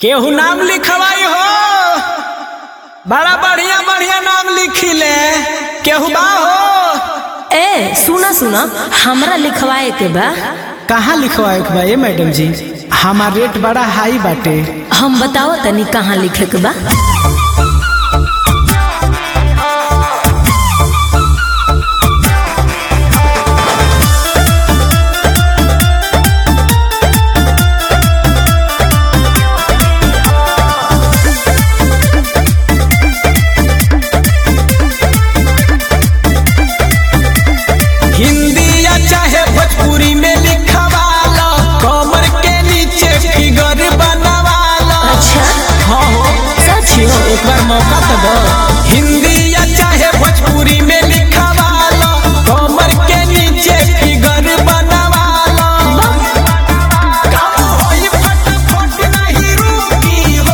केहू नाम लिखवाई हो बड़ा बढ़िया बढ़िया नाम लिखिले केहू बा हो ए सुना सुना हमरा लिखवाए के बा कहाँ लिखवाए के बा ये मैडम जी हमार रेट बड़ा हाई बाटे हम बताओ तनी कहाँ लिखे के बा हिंदी या चाहे भोजपुरी में लिखवाला कमर के नीचे फिगर बनवाला अच्छा हाँ हो सच हो एक बार मौका तो दो हिंदी या चाहे भोजपुरी में लिखवाला कमर के नीचे फिगर बनवाला काम होई फटाफट नहीं रुकी हो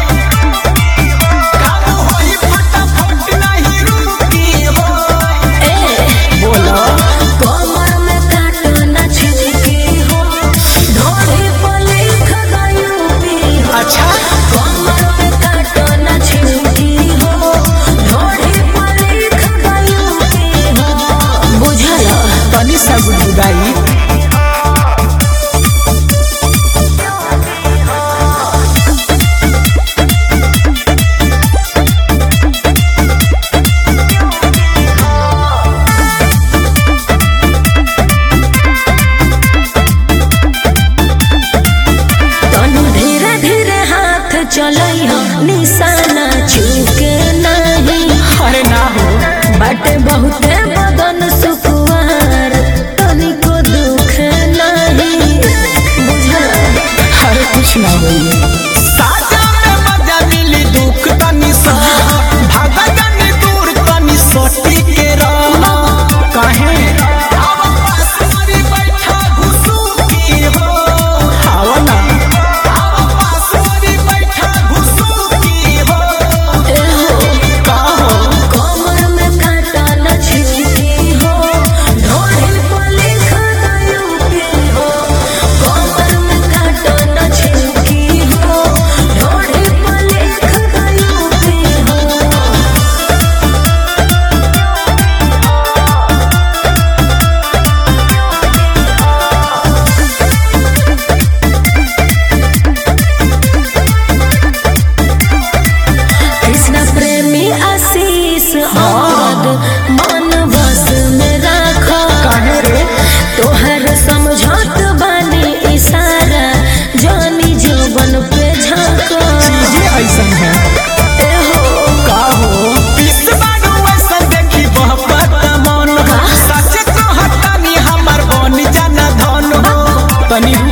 काम होई फटाफट नहीं रुकी हो ए बोलो कमर में काटो न छिड़की हो ढोली पर लिख गयो भी हो अच्छा कमर में काटो न छिड़की हो ढोली पर लिख गयो भी हो बुझल तनी सा गुदगुदाई तनु धीरे धीरे हाथ चलई हो निशाना छूके नहीं अरे ना हो बाटे बहुते बदन सुकुवार तनिको दुख नहीं बुझल अरे कुछ ना होई साजा में मजा मिली दुख तनी सा भागा जानी दूर तनी सोटी के रह काहे आव पास मारी बैठा घुसूकी हो आव ना आव पास मारी बैठा घुसूकी हो एहो का हो कमर में कांटा न छिड़की हो ढोली पर लिख गयो की हो कमर में कांटा न छिड़की हो ढोली पर लिख गयो की हो कृष्ण प्रेमी आशीष औरत मन बस में राखो काहे रे तोहर समझौत बानी इशारा जानी जौबन पे झाको चीजें ऐसन है एहो का हो इस बारू ऐसन देखी बहपत मन हो सच कहतानी हमर बन जाना धन हो तनी